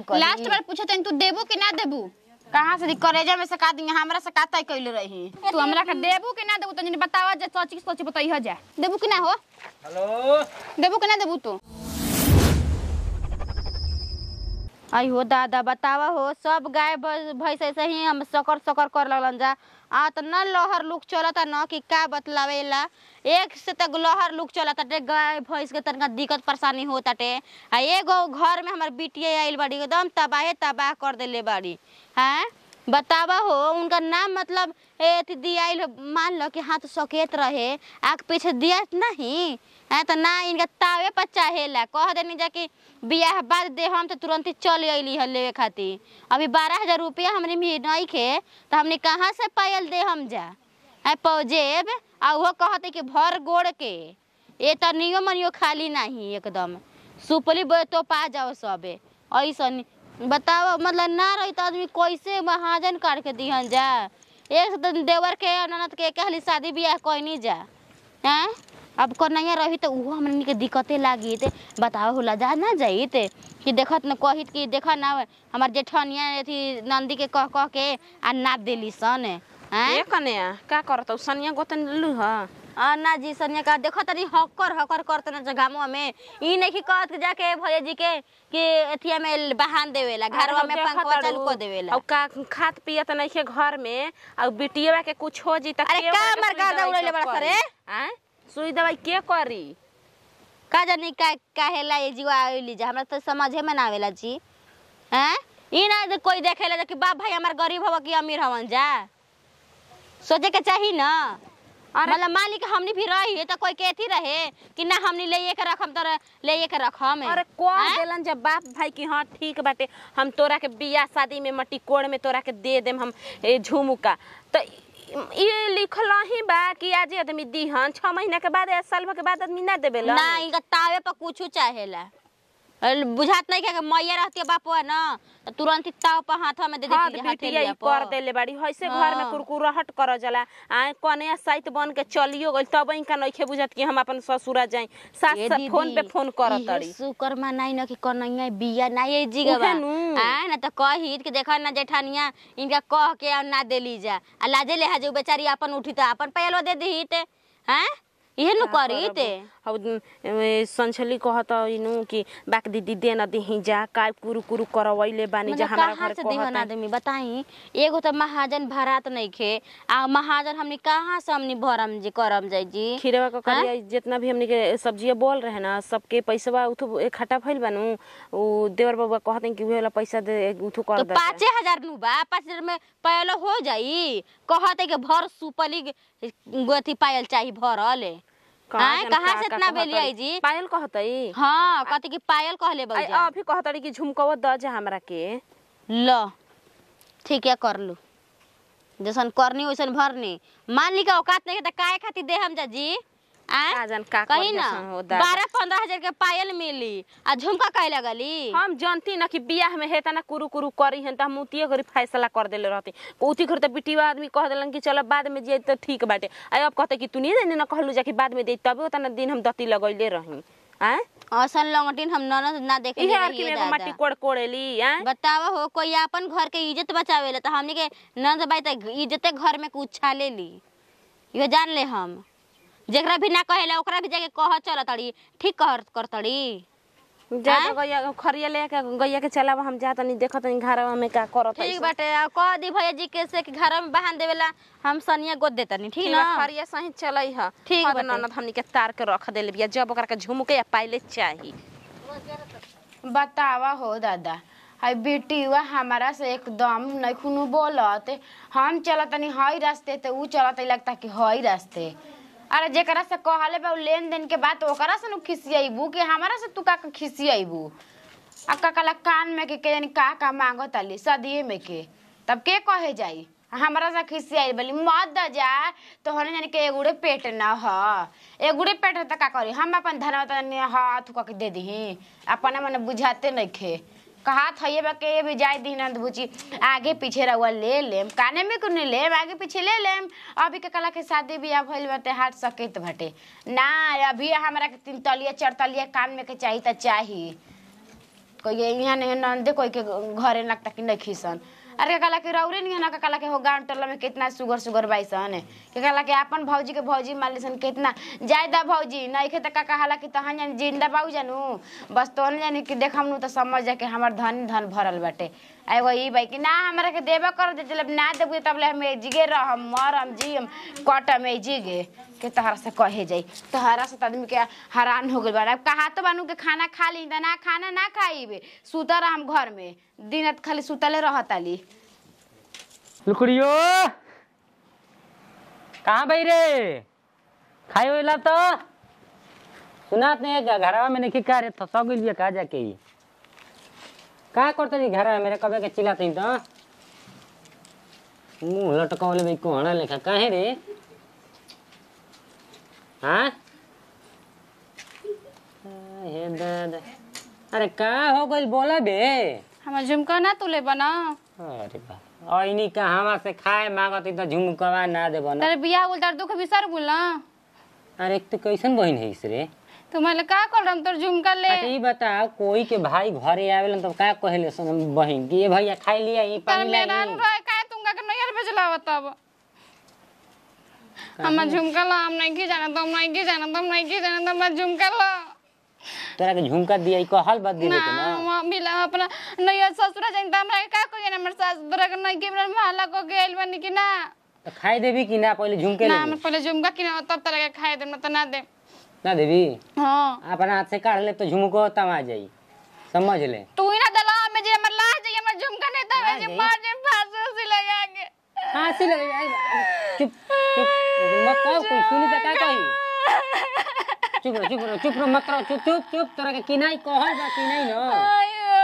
Last बार पूछत हन तू देबू कि ना देबू कहाँ से करेजा में से का दी हमरा से का तय कैले रही तू हमरा के देबू कि ना देबू तनी बतावा जे सोची सोची बताई जा देबू कि ना हो हेलो देबू कि ना देबू तू आई हो दादा बतावा हो सब गाय भैंस भैंस ऐसे ही हम सकर सकर कर लगलन जा आ त न लहर लुक चलता न कि का बतलावेला एक से तक लहर लुक चलता टे गाय भैंस के तनका दिक्कत परेशानी होता टे आ एगो घर में हमर बिटिया आइल बाड़ी एकदम तबाहे तबाह कर देले बाड़ी हैं बतावा हो उनका नाम मतलब ए दियाइल हो, मान लो कि हाथ सकेत रहे आग पीछे दिया नहीं है तो ना इनका तावे पर चाहेला कह देनी जा कि बियाह बाद दे हम तो तुरंत ही चल अइली है लेवे खातिर अभी बारह हजार रुपया हमने भी नहीं खे तो हमने कहाँ से पायल दे हम जा है पौजेब आ वो कहते कि भर गोड़ के ये तो नियो मनियो खाली नहीं एकदम सुपली बे तो पा जाओ सबे ऐसा बताओ मतलब ना रही तो आदमी कैसे महाजन काट के दिहन जा एक दिन देवर के ननद के कहली शादी बियाह कहनी जा हैं अब कन्हैया रही तो उहो हमनी के दिक्कते लागी ते बताओ होला जा ना जाई ते कि देखत न कहित कि देखा ना हमार जेठनिया अथी नंदी के कह कह के आ नाप देली सन हैं ए कन्या का करत सनिया गोतन लू ह आ ना जी सनिया का देखो तनी हक्कर हक्कर करते ना जगामो में ई नहीं कि कहत कि जाके भैया जी के कि एथिया में बहान देवेला घरवा में पंखवा चालू कर देवेला और का खात पियत नइखे घर में और बिटिया के कुछ हो जी त अरे के का ओकरा के मर का सुई दवाई दौड़ैले सब बड़ा करी? सरे? आँय? सुई दवाई के करी का जानी का काहेला ये जीवा आइली जा हमरा तो समझे में ना आवेला जी हैं ई ना जे कोई देखेला कि बाप भाई हमार गरीब हवा कि अमीर हवन जा सोचे के चाही ना मतलब मालिक हमनी भी रही तो कोई केथी रहे कि ना हमनी ले के रखम तो ले के रखम अरे कह देलन जब बाप भाई की हाँ ठीक बाटे हम तोरा के बियाह शादी में मट्टी कोड़ में तोरा के दे देम हम ए, झुमुका तो ये लिखल ही बा कि आज आदमी दीहन छह महीना के बाद या साल भर के बाद आदमी ना देबे ना इनका तावे पर कुछ चाहेला अरे बुझात नहीं कि मैया रहती है बाप ना तो तुरंत ही ताव पर हाथवा में दे हाथ देती बिटिया ई कर देले बाड़ी हइसे घर में हाँ। कुरकुराहट कर जाला आए कने साइत बन के चलियो गइल तब इनका नइखे बुझत कि हम अपन ससुरा जाई सास ए से दीदी, फोन पे फोन करत इहे तड़ी शुक्र मनाई न कि कन्हैया बिया ना ये जीगवा उहे नु। आय ना तो कही कि देखा ना जेठानिया इनका कह के और ना देली जा आ लाजे ले जो बेचारी अपन उठी तो अपन पैलो दे दी ते हैं इहे नु करी ते संछली कहत इनु कि बाक दीदी दे न दिही जा काय कुरु कुरु करवैले बानी जा मतलब हमारा कहाँ घर से दिहन कहत आदमी बताई एगो तो महाजन भरात नहीं खे आ महाजन हमनी कहाँ से हमनी भरम जी करम जाई जी खीरवा का करिया जितना भी हमनी के सब्जिया बोल रहे ना सबके पैसा उठू इकट्ठा भइल बानू उ देवर बाबा कहते कि उहे वाला पैसा दे उठू कर तो दे पाँचे हजार नु बा पाँच हजार में पहले हो जाई कहते कि भर सुपली अथी पायल चाहिए भरल आय, कहाँ से इतना बेली आई जी? पायल कहतई हाँ कहते कि पायल कहले आई बउजा अभी कहतड़ी कि झुमकवा द जा हमरा के लो ठीक है कर लू जैसन करनी वैसन भरनी मान ली का औकात नहीं है तो काहे खातिर दे हम जा जी आय? का जान का कही कर ना जैसन हो दादा। बारह पंद्रह हजार के पायल मिली आ झुमका कहे लगली हम जानती ना कि बियाह में हेता ना कुरु कुरु करी हन त हम उतिये घरी फैसला कर देले रहती उती घरी त बिटिया आदमी कह देलन कि चलो बाद में जे त ठीक बाटे आ अब कहते कि तू नहीं जाने ना कहलू जा कि बाद में दे तबे उतना दिन हम दती लगैले रही हैं असन लंगटिन हम ननद ना देखे इहे आर की में एगो मट्टी कोड़ कोड़ेली हैं बतावा हो कोई अपन घर के इज्जत बचावेला तो हमने के नंद बाई त इज्जते घर में कुछ छाले ली इहो जान ले हम जेकरा भी ना कहेला ओकरा भी जाके कह चल तड़ी ठीक कह कर तड़ी जा जा गैया खरिया ले के गैया के चलावा हम जा तनी देखत तनी घरवा में का करत ठीक बाटे आ कह दी भैया जी के से कि घर में बहान देवेला हम सनिया गोद देतनी ठीक ना खरिया सही चलई ह ठीक हद बाटे। ननद हमनी के तार के रख देले बिया जब ओकरा के झुमके या पाइले चाही बतावा हो दादा हाय बेटी हुआ हमारा से एकदम नहीं खुनु बोलत हम चलत तनी हई रास्ते ते ऊ चलत लगता कि हई रास्ते अरे जेकरा से कहले बा उ लेन देन के बात ओकरा से नु खिसियाइबू कि हमारा से तू का का खिसियाइबू आ का कला कान में के के जानी का का मांगत आली सदिए में के तब के कहे जाई हमरा से खिसियाई बोली मत द जा तो हने जानी के एगुड़े पेट ना ह एगुड़े पेट है त का करी हम अपन धनवा तनी हाथ उका के दे दीही अपना मने बुझाते नहीं खे कहा थइए बा के भी जाय दी नंद बुची आगे पीछे रहुआ ले लेम काने में कुने लेम आगे पीछे ले लेम अभी के कला के शादी बियाह भइल बाटे हाथ सकेत बाटे ना अभी हमरा के तीन तलिया चार तलिया कान में के चाही त चाही कोई के यहाँ नहीं नंदे कोई के घरे लगता कि नहीं खीसन अरे कहला कि रौरे नहीं ना कहला कि हो गाँव टोला में कितना सुगर सुगर बाइसन के कहला कि अपन भौजी के भौजी मालिसन कितना ज्यादा भौजी नहीं खे त का कहला कि तहां जानी जिंदा बाऊ जानू बस तो जानी कि देख हमनू तो समझ जा कि हमार धन धन भरल बाटे आ एगो ई बाई कि ना हमरा के देबे कर दे जब ना देबू तब ले हम जिगे रहम मरम जियम कटम ए जिगे के तहरा से कहे जाई तहरा से त आदमी के हैरान हो गइल बा अब कहा तो बानू के खाना खा ली त ना खाना ना खाइबे सुता रहम घर में दिनत खाली सुतले रहताली लुकड़ियो कहाँ भाई रे खाए होला तो सुनात नहीं है घरवा में नहीं का रे तो सौ गइल कहा जाके ही का करते जी घरवा मेरे कबे के चिल्लाते तो मुंह लटकावले भाई कोहना लेखा काहे रे हाँ हे दादा अरे का हो गइल बोला बे हमार झुमका ना तुले बना अरे बा ऐनी कहवा से खाए मांगत तो झुमकवा ना देबो ना तेरे बियाह बोल तार दुख बिसर बोल ना अरे एक तो कैसन बहन है इस रे तो मैं का कर रहा तोर झुमका ले अच्छा ई बताओ कोई के भाई घरे आवेलन तो का कहले सन बहन कि ये भैया खाई लिया ई तर पानी मेरा लाई रहे का तुमका के नैयर भेजला तब हमार झुमका ला हम नहीं की जाना तो हम नहीं की जाना तो हम नहीं की जाना तो हमार झुमका ला तोरा के झुमका दिया ई कहल बात दिले ना के ना हम मिला अपना नैयर ससुरा जाइन त हमरा के का कहिए ना हमर सास तोरा के नहीं के मेरा महला को गेल बनी कि ना तो खाई देबी कि ना पहले झुमके ना ले हमर पहले झुमका कि ना तब तरह के खाए दे ना तो ना दे ना देबी हां अपना हाथ से काढ़ ले तो झुमको तमा जाई समझ ले तू ही ना दला में जे हमर ला जाइए हमर झुमका नहीं ला तवे जे जाई? मार जे फांसी उसी लगा के हाँ सी लगे आई चुप चुप मत कहो कोई सुनी तो का कही चुप रहो चुप रहो चुप रहो मत रहो चुप चुप चुप तोरा के किनाई कहल बा किनाई न आयो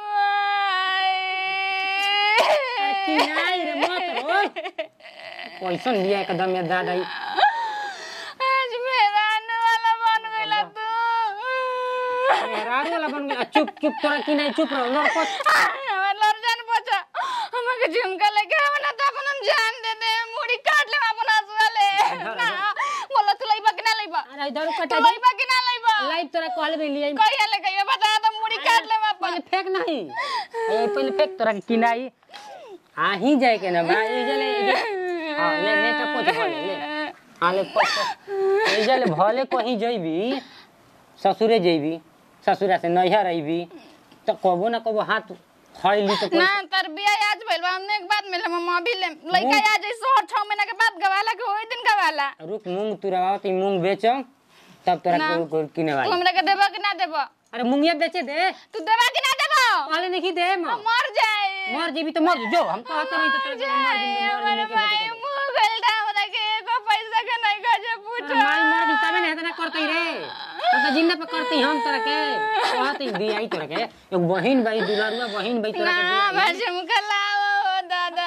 अरे माई किनाई रे मत रो कैसन बिया एकदम ये दादा ई आज मेरा आने वाला बन गया तू मेहरारू वाला बन गया चुप चुप तोरा किनाई चुप रहो लड़ को हमार लड़ जान बचा हमके झुमका लेके हम ना तो अपन हम जान दे दे मुड़ी काट ले अपन हसुआ ले ना बोला तू लइबा कि ना लइबा अरे इधर तू कटा दे लइबा कि ना लइबा लाइव तोरा कहले बे लिया कहिया ले कहिया बता तो मुड़ी काट ले अपन पहले फेंक नहीं ए पहले फेंक तोरा के किनाई आ ही जाए के ना बा ए जले हां ले ले तो पोछ भले ले हां ले पोछ ए जले भले कहीं जइबी ससुरे जइबी ससुरा से नैहर अइबी तो कबो ना कबो हाथ खइली तो ना तर बिया आज भइल बा हमने एक बात मिले मम्मा भी ले लइका आ जाई सोहर 6 महीना के बाद गवाला के ओई दिन गवाला रुक मूंग तुरावा ती मूंग बेचो तब तोरा ना। को को किने तू वाली हमरा के देबा कि ना देबा अरे मूंगिया बेचे दे तू देबा कि ना देबा पहले नहीं दे म मर जाए मर जेबी तो मर जो हम कहत नहीं तो तोरा के मर जेबी मर हमारे जेबी भाई मुंह गलता हमरा के एको पैसा के नहीं गजे पूछो माई मर गई तबे नहीं ना करतई रे तो तो जिंदा पे करतई हम तोरा के कहत दियाई तोरा के एक बहिन भाई दुलारुआ बहिन भाई तोरा ना के दियाई मैं झुमका लाओ दादा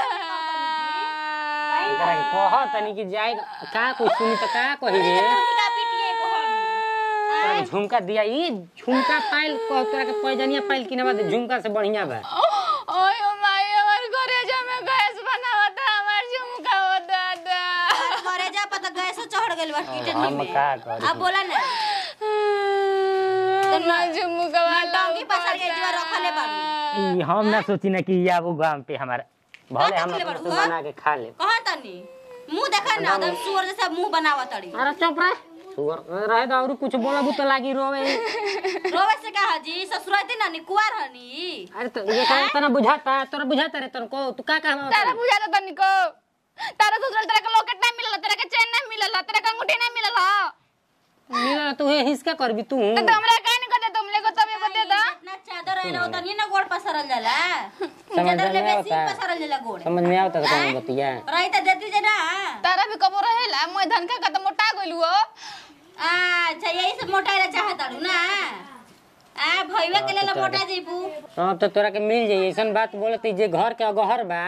तोरा के कहत नहीं कि जाए का कुछ सुनी तो का कही रे तोरा के झुमका दियाई झुमका पाइल कह तोरा के पैजनिया पाइल किने बाद झुमका से बढ़िया बा ओए माई हमार घरे जा में गैस बनावता हमार झुमका हो दादा घरे जा पता गैस चढ़ गइल बा किचन हम में का करी अब बोला ना मैं झुमका वाला टंकी पसार के जीवा रखले बाड़ू ई हम ना सोची ना कि ये आबू गांव पे हमारा भले हम रखले अपने बाड़ू, से हाँ? बना के खा ले कहाँ तनी मुंह देखा ना एकदम सुअर जैसा मुंह बनावा तड़ी अरे चुप रह सुअर रहे तो और कुछ बोलबू तो लागी रोवे रोवे से कहा जी ससुराती ना नी कुआर हनी अरे तो ये का तना बुझाता तोरा बुझाता रे तनको तू का कहवा तारा बुझा दे तनिको तारा ससुराल तेरा के लॉकेट नहीं मिलला तेरा के चेन नहीं मिलला तेरा के अंगूठी नहीं मिलला मिला तू हे हिसका करबी तू तो हमरा काहे नहीं कहते तुम ले को तब ये बते दा इतना चादर है ना उतनी ना गोड़ पसरल जाला समझ चादर ले में बेसी आवता। पसरल जाला गोड़ समझ में आवता कौन बतिया रही त देती जे ना तारा भी कबो रहेला मैं धन का कदम मोटा गइलू हो अच्छा यही से मोटा रे चाहत अड़ू ना आ भईवा के लेल मोटा जेबू हां तो तोरा के मिल जाई ऐसन बात बोलती जे घर के अगहर बा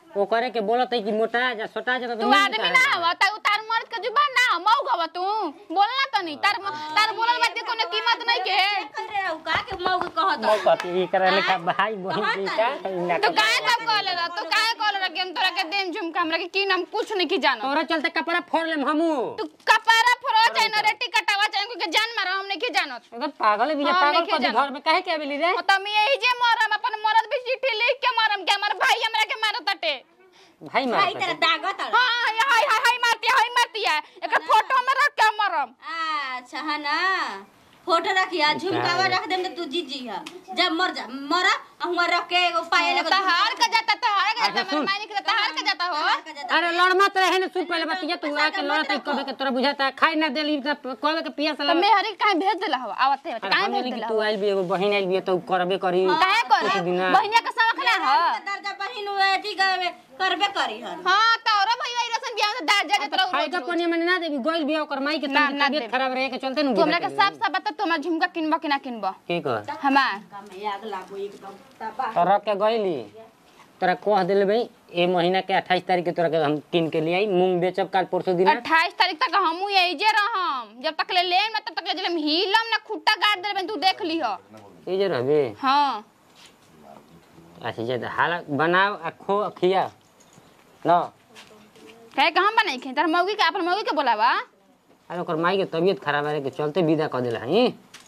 ओकरे के बोलत है कि मोटा जा छोटा जा तू आदमी ना हवा ता तार मर्द के जुबान ना मऊ गवा तू बोलना त नहीं तार तार बोलल बात के कोनो कीमत नहीं के अरे उ का के मौग कहत मौ कहती ई करे लेखा भाई बहन जी का ना तो काहे तब कहले रह तू काहे कहले रह कि हम तोरा के देम झुमका हमरा के की नाम कुछ नहीं की जानो तोरा चलते कपड़ा फोड़ लेम हमू तू कपारा फरो चाहे न रेटी कटावा चाहे के जान मारो हम नहीं की जानत एकदम पागल है बिना हाँ, पागल लेके कथी जाना। घर में काहे के आवेली रे ओ तमी यही जे मरम अपन मरद भी चिट्ठी लिख के मरम के हमर भाई हमरा के मारत अटे भाई मार भाई तेरा दागत अड़ हां हाय हाय हाय मारती हाय मारती है एकर फोटो में रख के मरम अच्छा है ना फोटो रखिया झुमकावा रख देम त तू जीत जी जब मर जा मरा हुआ रख के एगो पाए लगा तहार का जाता तहार का जाता अच्छा, सुन। मेरे मायने के तहार का जाता हो अरे लड़ मत रहे ने सुन पहले बतिया तू आके लड़त कबे के तोरा बुझाता है, खाई ना देली त कबे के पिया तो सला मैं हरी काहे भेज देला हो आवते अरे काहे हम भेज जानी कि देला तू हो आइल भी एगो बहिन आइल भी तो करबे करी काहे कुछ करे दिना बहिनिया का समख ना हो दर्जा बहिन हुए अथी करबे करबे करी हन हां तोरा भैया रसन बियाह में दाज जा तोरा खाई का पनिया में ना देबी गोइल भी ओकर माई के ना, तनी ना तबीयत देबी। खराब रहे के चलते न तू हमरा के साफ साफ बता तू हमरा झुमका किनबा कि ना किनबा की कर हमार में आग लागो एकदम तबाह तोरा के गइली तोरा कह देले भाई ए महीना के 28 तारीख के तोरा के हम किन के लिए आई मूंग बेचब काल परसों दिन अट्ठाईस तारीख तक हमू यही जे रहम जब तक ले लेम ना तब तक ले जलम हिलम ना खुट्टा गाड़ देबे तू देख लिह ए जे रहबे हाँ अच्छा जे हाल बनाओ आ खो खिया न कहे के हम बनाई खे तार मौगी के अपन मौगी के बोलावा अरे ओकर माई के तबीयत खराब रहे के चलते विदा कर देला हई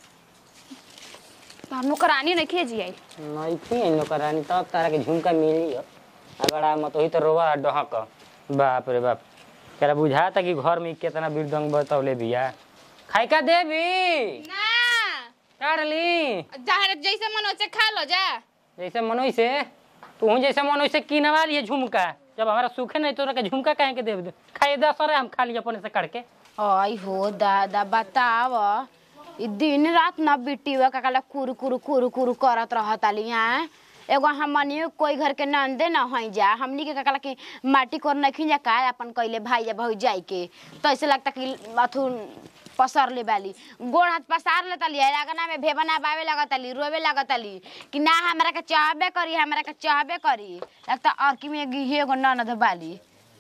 तो हम नौकरानी नहीं खेजी आई नहीं थी इन लोग रानी तब तारा के झुमका मिली हो अगर आ मत होई तो रोवा डहक बाप रे बाप तेरा बुझाता कि घर में कितना बिरदंग बतौले बिया खाई का देवी ना काढ़ली जहाँ जैसे मन वैसे खा लो जा जैसे मनोई से तू जैसे मनोई से किनवा लिए झुमका जब हमारा सूखे नहीं तो के झुमका कहे के देव दे खाई दस अरे हम खा लिए अपने से काट के आई हो दादा बताव ई दिन रात न बिटिवा काकाला कुरु कुरु कुरु कुरु करत रहत आली हैं एगो हमनियो कोई घर के नंदे न हई जा हमनी के काकाला के माटी कोर नखी जा का अपन कइले भाई या भाई जाई के तो ऐसे लगता कि अथु पसर ले बाली गोड़ हाथ पसार लेता ली अगना में भेबना बावे लगत ली रोवे लगत ली कि ना हमरा के चाहबे करी हमरा के चाहबे करी लगता और कि में गी एगो ननद बाली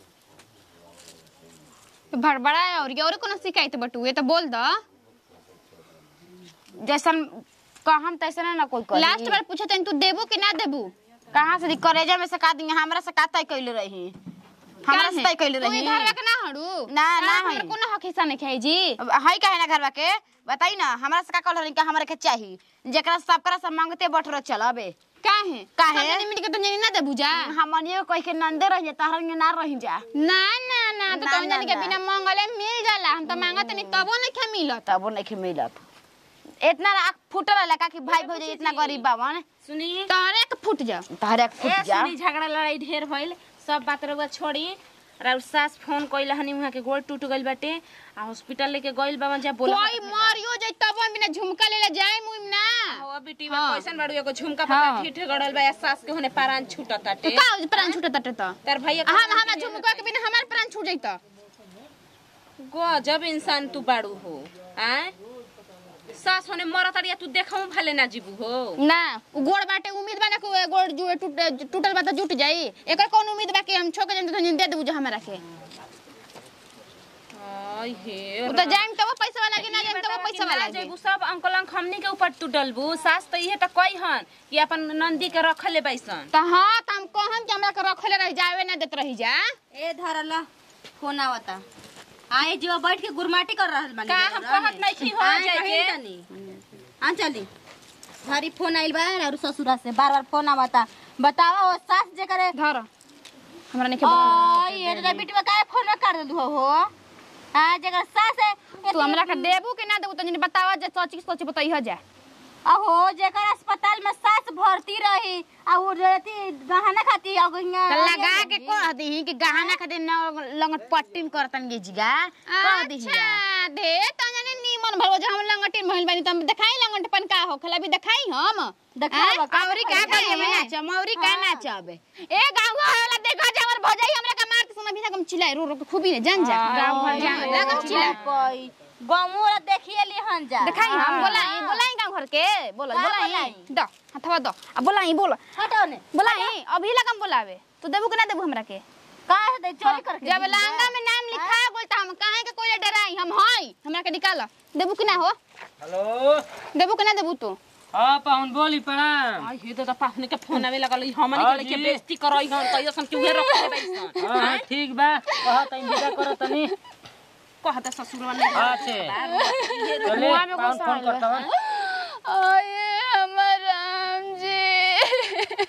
भड़बड़ा है और ये और कोनो शिकायत बटुए तो बोल दो जैसन कहम तैसे ना कोई करी लास्ट बार पूछे तनी तू देबू कि ना देबू कहाँ से दी करेजा में से का दी हमरा से का तय कइले रही हमरा से तय कइले तू रही घर के ना हड़ू ना, ना हमरा हई। कोनो हक हिस्सा नहीं खाई जी अब हई काहे ना घरवा के बताई ना हमरा से का कहल रही का हमरा के चाही जेकरा सबकरा से मांगते बटरो चलबे काहे काहे? सब मिल के तो नहीं ना देबू जा हमनियो कह के नंदे रह जा तहर ना रही जा ना ना ना तो ना, तुम जानी के ना, बिना मंगले मिल जाला हम तो मांगत नहीं तबो नहीं खे मिलत तबो नहीं मिलत इतना आँख फुटल रहला का कि भाई भौजाई इतना गरीब बावन सुनी तोरे के फूट जा तहरे के ए फुट जा सुनी झगड़ा लड़ाई ढेर भइल सब बात रउआ छोड़ी और सास फोन कइला हनी वहाँ के गोड़ टूट गइल बाटे आ हॉस्पिटल लेके गइल बावन जा बोला कोई मरियो जाई तबो बिना झुमका लेले जाए मुइम ना हो बेटी बा हाँ। कैसन बाड़ू एगो झुमका हाँ। पता ठीठ गड़ल बा या सास के होने पारान छूटत तो ताटे का हो प्राण छूटत तटे तो तार भैया हम हम झुमका के बिना हमार प्राण छूट जाई तो गजब इंसान तू बाड़ू हो आय सास होने मरत अड़िया तू देखऊ भले ना जीबू हो ना उ गोड़ बाटे उम्मीद बा ना कि उ गोड़ जुए टूट टूटल बा त जुट जाई एकर कौन उम्मीद बा कि हम छोके जन तो दे देबू जो हमरा के आय हे उ तो जाइम तब पैसा वाला कि ना जाइम तब पैसा वाला के जेबू सब अंकल अंक हमनी के ऊपर तू डलबू सास तो इहे त कही हन कि अपन नंदी के रखले बैसन त हां त हम कहम कि हमरा के रखले रह जावे ना देत रही जा ए धरल फोन आवता आए जो बैठ के गुरमाटी कर रहल बानी का हम कहत नहीं छी हो आए जाए कहीं के तनी हाँ चली घरी फोन आइल बा और ससुरा से बार बार फोन आवता बतावा वो सास जे करे धर हमरा नहीं के ओ ये रे बेटी काहे फोन कर दलु हो हां जगर सास है तू हमरा के देबू कि ना देबू तनी बतावा जे सोच के सोच बताई हो जा अहो जेकर अस्पताल में सास भर्ती रही आ वो रहती गहना खाती अगइया त लगा के कह दही कि गहना खातिर न लंगट पट्टीन करतन गे जिगा कह दही अच्छा दे त जाने नीमन भरवा जे हम लंगटिन भइल बानी त हम देखाई लंगटपन का हो खला भी देखाई हम देखावा का औरी का करे में नाच मौरी का नाच अबे ए गांव वाला देखा जा हमर भौजाई हमरा के मारत समय बिना कम चिल्लाए रो रो के खूबी ने जान जा गांव घर जान लगम चिल्ला कोई गमू देखिए लिहन जा देखाई हम बोलाई बोलाई गांव घर के बोलो का बोलाई बोलाई? द हथवा द आ बोलाई बोलो हटाओ ने बोलाई अभी लगम बोलावे तू देबू कि ना देबू हमरा के का है दे चोरी करके जब लांगा में नाम लिखा बोल त हम काहे के कोई डराई हम हई हमरा के निकाल देबू कि ना हो हेलो देबू कि ना देबू तू हाँ पाहुन बोली प्रणाम आई हे दादा पाहुने के फोन आवे लगल हमनी हाँ के लेके जी। बेइज्जती करई हन कहियो सन कि उहे रख देबै सन हाँ हाँ ठीक बा कहा तनी विदा करो तनी कहता ससुरवा नहीं अच्छे चले मुआ में पाहुन गुस्सा फोन आइल करता हूँ आये हमर राम जी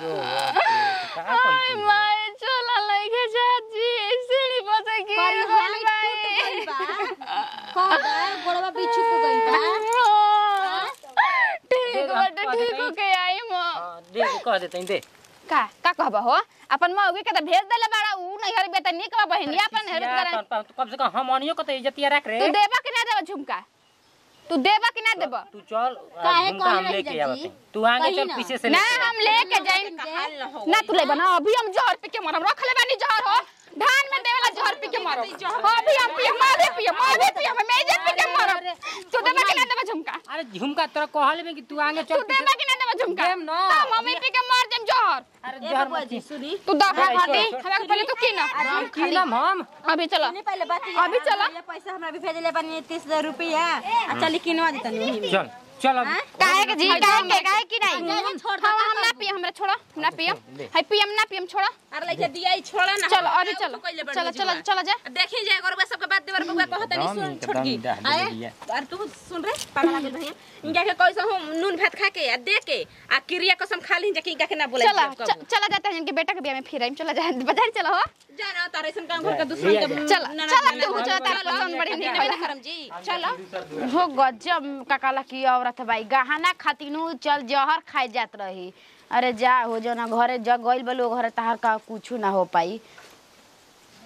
आय माय चला लइके जाजी सीढ़ी पर से गिर गइल बाई कह दे गोड़वा बिछू को गई बा ठीक दे दो, बाटे कह ठीक देतई। होके आई म हाँ, दे कह देते हैं, दे का का कहबा हो अपन मौगी के त भेज देले बाड़ा ऊ नहीं हर बेटा निक बा बहनिया अपन हर या, बेटा पाहुन, पाहुन, तू कम से कम हम अनियो को तो इज्जतिया रख रे तू देबा कि ना देबा झुमका तू देबा कि ना देबा तू चल काहे झुमका हम कहले लेके जाजी? आवत हैं। तू आगे कही चल ना। पीछे से ना लेके आ। हम लेके जाई हाल न हो ना तू ले बना अभी हम जहर पी के मरम रख ले बानी जहर हो धान में देवेला जहर पी के मरम अभी हम पी मारे पी मारे पी हम मेजे पी के मरम तू देबा कि ना देबा झुमका अरे झुमका तोरा कहले में कि तू आगे तू चल पीछे देबा कि ना देबा झुमका देम ना। तो मम्मी पी के मार देम जहर अरे जहर मत पी। सुनी तू दफा छोड़, हटी छोड़, हमरा के पहले तू की ना हम खीलम हम अभी चलो नहीं पहले बात अभी चला। पैसा हमरा भी भेजले बनी 30000 रुपया आ चली किनवा देता नहीं चल चल अब काहे के जी काहे के काहे की नहीं छोड़ हाँ हम ना पियम हमरा छोड़ा हम ना पियम हाय पियम ना पियम छोड़ा अरे लइके दिया ही छोड़ा ना चलो हम अभी तो चलो कइले बड़ी चलो चलो जुआ। चलो जा देखी जाए गरबा सबके बात देवर बउआ कहत नहीं सुन छोटकी आए अरे तू सुन रे पागल लागल भैया इनका के कैसे हम नून भात खा के आ दे के आ क्रिया कसम खा ली जाके इनका के ना बोला चला च- चला जाते हैं इनके बेटा के ब्याह में फिर आइम चला जा बाजार चलो हो जाना तारे सन काम घर के दूसरा के चला चला तू चला तारा पसंद बड़ी नहीं नहीं ना करम जी चलो हो गजब काकाला की औरत भाई गहना खातिनु चल जहर खाए जात रही अरे जा हो जो ना घरे जग गइल बलो घरे तहार का कुछ ना हो पाई